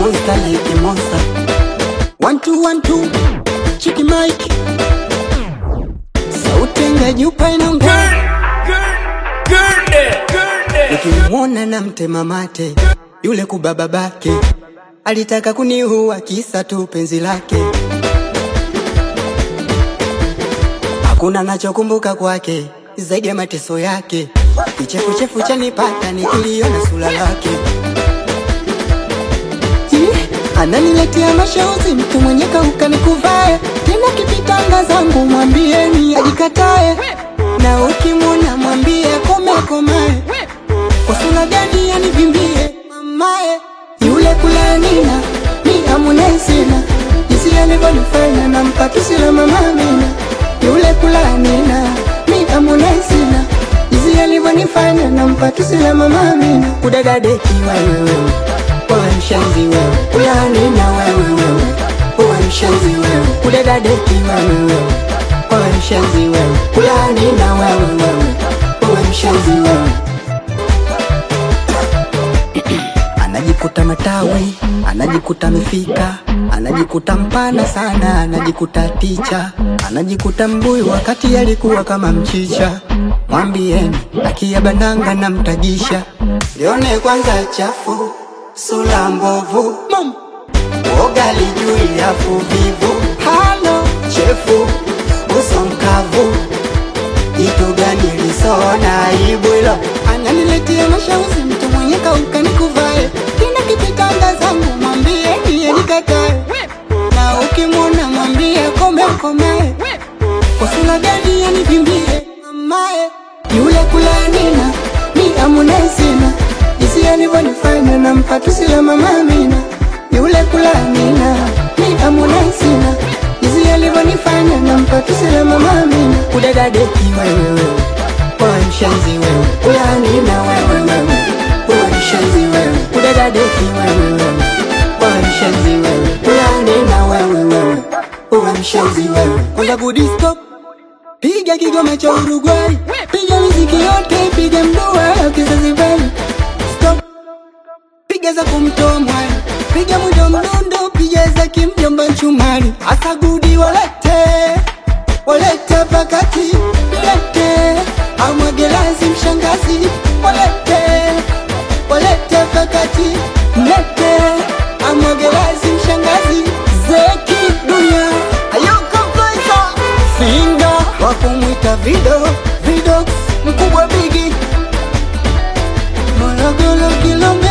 monster like a monster. One two one two, chiki Mike. Sauti ngajupa inaongea. Nikimwona na mtema mate yule kubaba bake alitaka kuniua kisa tu penzi lake. Hakuna nachokumbuka kwake zaidi ya mateso yake. Kichefuchefu chanipata nikiliona sura lake. Ih, Ananiletea mashauzi mtu mwenye kauka nikuvae tena kipitanga zangu mwambieni ajikatae na ukimwona mwambie kome komae kwa sura gani anivimbie mamae yule kulanina mi amunesina jinsi alivyonifanya na mpatusi la mama Amina yule kulanina mi amunesina jinsi alivyonifanya na mpatusi la mama Amina kudadadeki wewe wewe wewe mshenzi wewe kulanina wewe wewe wewe mshenzi wewe kudadadeki wewe wewe wewe mshenzi wewe kulanina wewe wewe wewe mshenzi wewe anajikuta matawi, anajikuta amefika, anajikuta mpana sana, anajikuta ticha, anajikuta mbuyu wakati alikuwa kama mchicha. Mwambieni akia bandanga na mtagisha, lione kwanza chafu, sura mbovu, Mom. woga lijui afu vivu, halo chefu, uso mkavu Jitu gani lisona aibu hilo Ananiletea mashauzi mtu mwenye kauka nikuvae Kina kipitanga zangu mwambie niye nikatae Na ukimwona mwambie kome komae Kwa sura gani anivimbie mamae Yule kulanina mi amunesina Jinsi alivyonifanya na mpatusi la mama Amina Yule kulanina mi amunesina Jinsi alivyonifanya na mpatusi la mama Amina Kudadadeki wewe wewe Wewe mshenzi wewe Kulanina wewe wewe Wewe mshenzi wewe Kudadadeki wewe wewe Wewe mshenzi wewe Kulanina wewe wewe Wewe mshenzi wewe Kwanza kudisko Piga kigoma cha Uruguay Piga miziki yote Piga mdua ya kizazi bali Stop Piga za kumtoa mwani Piga mwindo mdundo Piga za kimjomba nchumari Asa gudi walete Walete pakati Lete Amwagelazi mshangazi Walete Walete pakati Lete Amwagelazi mshangazi Zeki dunia Ayoka Faisa Finga Wakumwita Vido Vidox Mkubwa Bigi Morogoro Kilomita